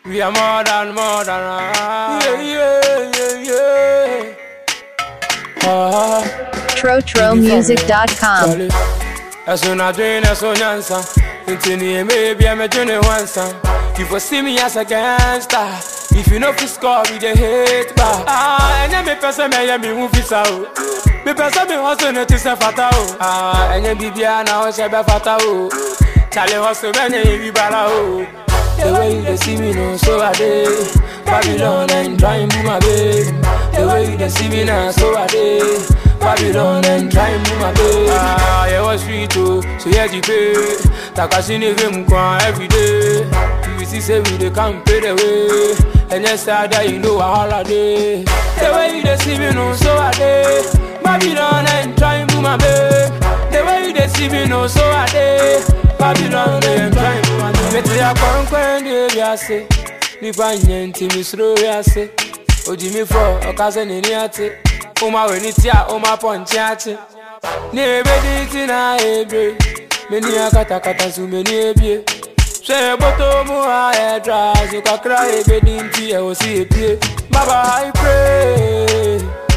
We are more than more than ah. Yeah, yeah, yeah, yeah. Ah, TroTroMusic.com. Charlie. Ẹ̀sùn náà dín ẹ̀sùn yànsá. Ntì ní èmi ebi ẹ̀mẹ̀ dín ní wọ́n sàn. You for see me as a gangster. If you no fit score, we dey hate back. Ah, ẹ̀yẹ́ mi pẹ́sẹ́ mi ẹ̀yẹ́ mi ń fi sa o. Mi pẹ́sẹ́ mi hustle ní ti sẹ́ fata o. Ah, ẹ̀yẹ́ bíbí àná ọ̀ṣẹ́ bẹ́ fata o. Charlie hustle bẹ́ẹ̀ ni ibi bara o. The way you dey see me no so I dey Babylon and try and move my babe The way you dey see me now so I dey Babylon and try and move my babe Ah, yeah, was street oh, so yeah, the pay Takashi ni game kwa every day You see say we dey come pay the way And yes, I die, you know a holiday The way you dey see me no so I dey Babylon and try and move my babe The way you dey see me no so I dey Babylon and try and move my babe Mete ya kwankwan de wiase Nipa nye nti misuro wiase Oji mi fọ ọkasẹ nini ate Oma we ni tia oma pọnchi ache Ni ebe di ti na ebe Meni ya katakata su meni ebie Ṣé bótó mú ha ẹ̀dra Ṣé kakra ebe di nti ẹ̀ ò sí ebie Baba I pray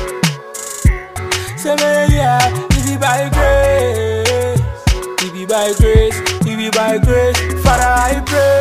Say me yeah, it be by grace It be by grace, it be by grace Father I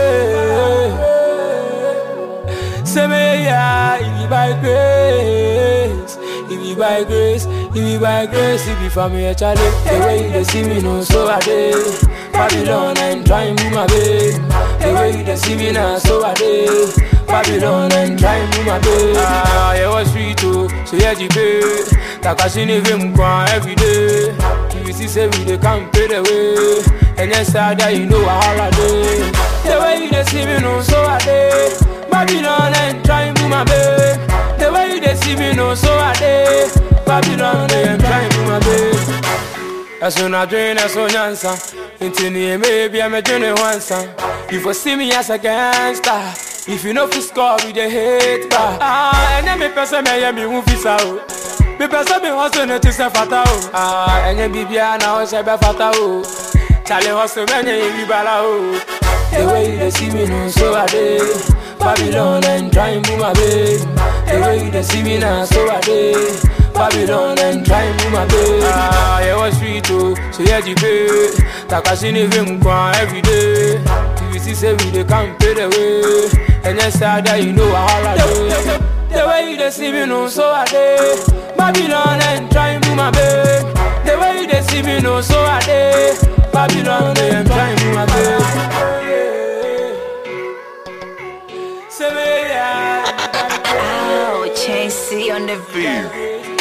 pray Say me yeah, it be by grace It be by grace, it be by grace It be for me a Charlie The way you dey see me no so I dey Babylon and try and move my babe The way you dey see me now so I dey Babylon and try and move my babe Ah, yeah, was sweet oh, so yeah, the babe Takashi ni vim kwa every day You see say we dey come pay the way And yes, I die, you know a holiday The way you dey see me no so I dey Babylon and try and move my babe The way you dey see me no so I dey Babylon and try and move my babe ẹ̀sùn náà dín ẹ̀sùn yànsá ntì ní èmi ebi ẹ̀mẹ̀ dín ní wọ́n sàn. You for see me as a gangster if you no fit score we dey hate back. Ah, ẹ̀yẹ́ mi pẹ́sẹ́ mi ẹ̀yẹ́ mi ń fi sa o mi pẹ́sẹ́ mi hustle ní ti sẹ́ fata o. Ah, ẹ̀yẹ́ bíbí àná ọ̀ṣẹ́ bẹ́ fata o Charlie hustle bẹ́ẹ̀ ni ibi bara o. The way you dey see me no so I dey Babylon and try and move my babe. The way you dey see me now so I dey Babylon and try and move my babe. Ah, yeah, was sweet oh, so yeah, the pay. Takashi ni vim kwa every day. You see say we dey come pay the way. And yes, I die, you know a holiday. The way you dey see me no so I dey Babylon and try and move my babe. The way you dey see me no so I dey Babylon and try and move my babe. Say me yeah. Oh, Chasey on the beat.